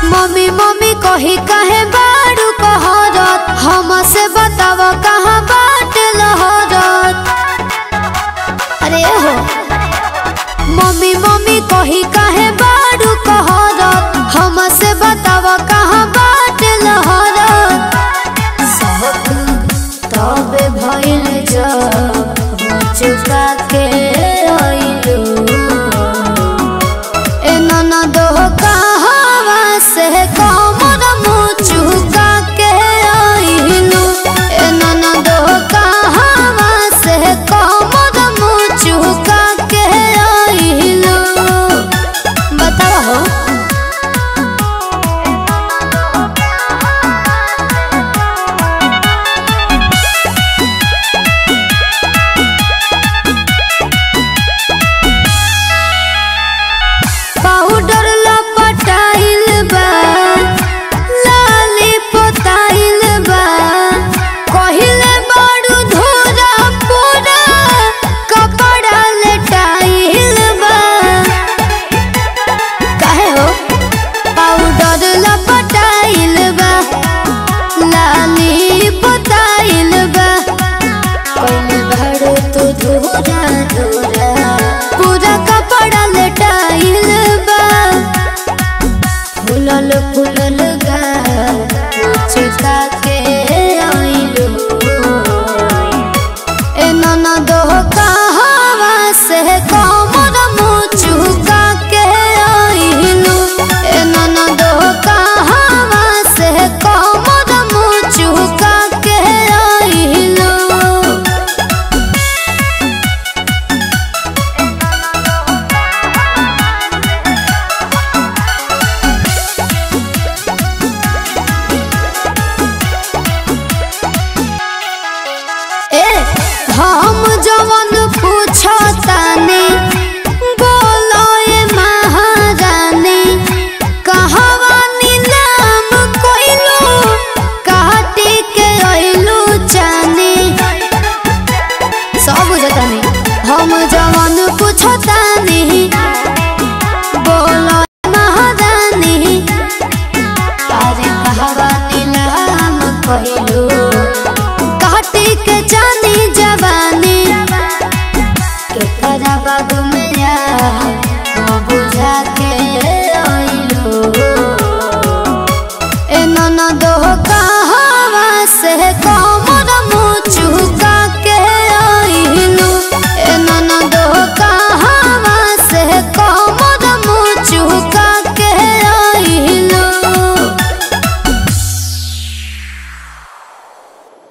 mummy mummy कही कहे बारू कहरत हमसे बताव कहाँ बाट लहरत अरे हो मम्मी मम्मी कही कहे बारू कहरत हमसे बताव कहाँ बाट लहरत सब तबे भइल जब चुका के आइलू ए ननद कहवा से कमर मुचुका के आइलू ए ननद कहवा से कमर मुचुका के आइलू बताओ हो पाउडर लपटाइल बा लाली पोताइल बा कहिले बड़ू धोरा पूरा कपड़ा लेटाइल बा काहे हो पाउडर लपटाइल बा लाली पोताइल बा कहिले बड़ू तू धोरा धोरा पूरा कपड़ा लेटाइल बा फुलल फुलल गा चिता के आइलू ए ननद कहवा से कमर मुचुका के आइलू ए ननद कहवा से कमर मुचुका के आइलू ए हम जवन पूछतानी बोलो ए महारानी कहवा नीलाम कोइलू काटी के अइलू जानी सब बुझतानी हम जवन पूछतानी बोलो ए महारानी अरे कहवा नीलाम कोइलू काटी के जानी जवानी के करा बाग मेरा वो बुझा के आइलो ए ननद कहवा से कौन